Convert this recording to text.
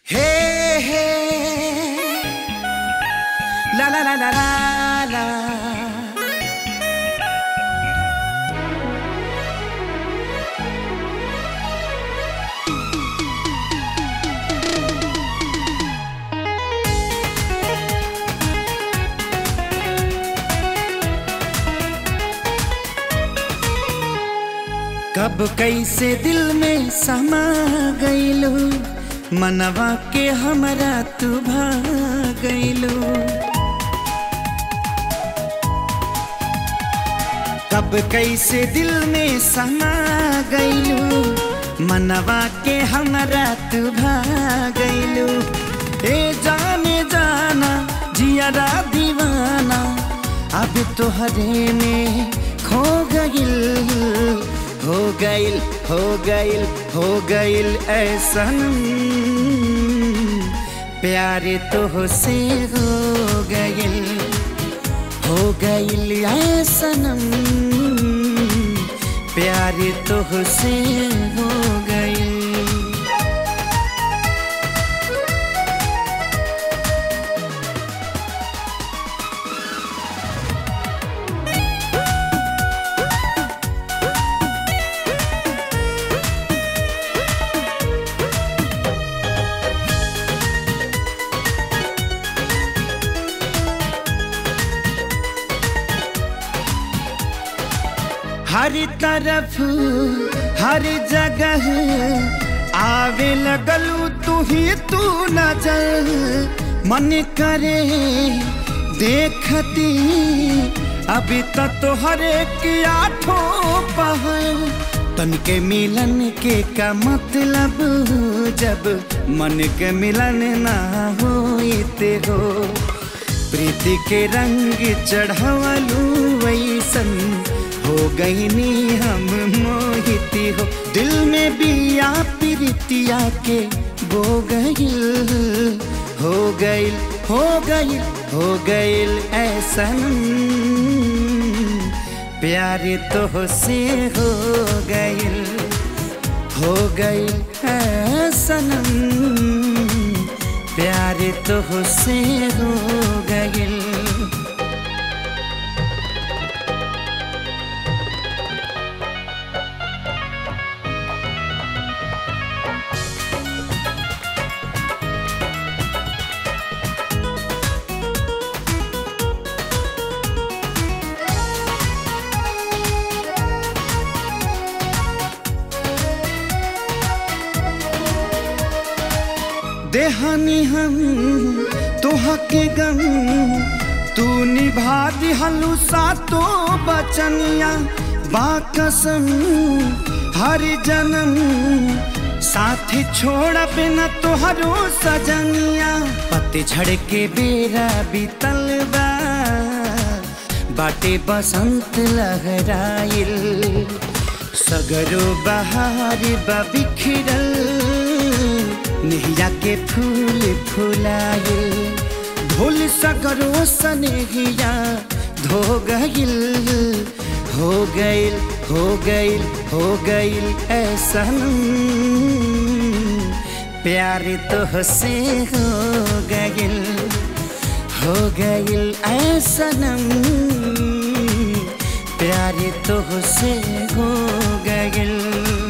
Hey, hey. La la la la la la. कब कैसे दिल में समा गईलू मनवा के हमरा तू भागलू कब कैसे दिल में समा गईलू मनवा के हमरा तू भागलू ए जाने जाना जियारा दीवाना अब तोहरे में खो गइल हो गइल हो गइल हो गइल ऐसन प्यार तो से हो गइल हो गइल ऐसनम प्यार तो से हो गइल हर तरफ हर जगह आवे लगलू तू ही तू नजर मन करे देखती अभी तक तो हर एक आठों पहर तन के मिलन के का मतलब जब मन के मिलन ना होते हो प्रीति के रंग चढ़वलू वैसन हो गईनी हम मोहिती हो दिल में बिया प्रीतिया के बो गईल हो गईल हो गईल हो गईल ऐसन प्यार तो से हो गईल हो गईल ऐसन प्यार तो से हो गईल देहानी हम तोहा के गम तू निभा दिहलू सातो बचनिया बाकसम हर जन्म साथी छोड़ बिना तोहरो सजनिया पतझड़ के बेरा बीतल बा बाटे बसंत लहराइल सगरो बहार बा बिखरल नेहिया के फूल फुलाए ढोल सगरो सनेहिया धो गइल हो गइल हो गइल हो गइल ऐसन प्यार तो से हो गइल हो गइल ऐसनम प्यार तो से हो गइल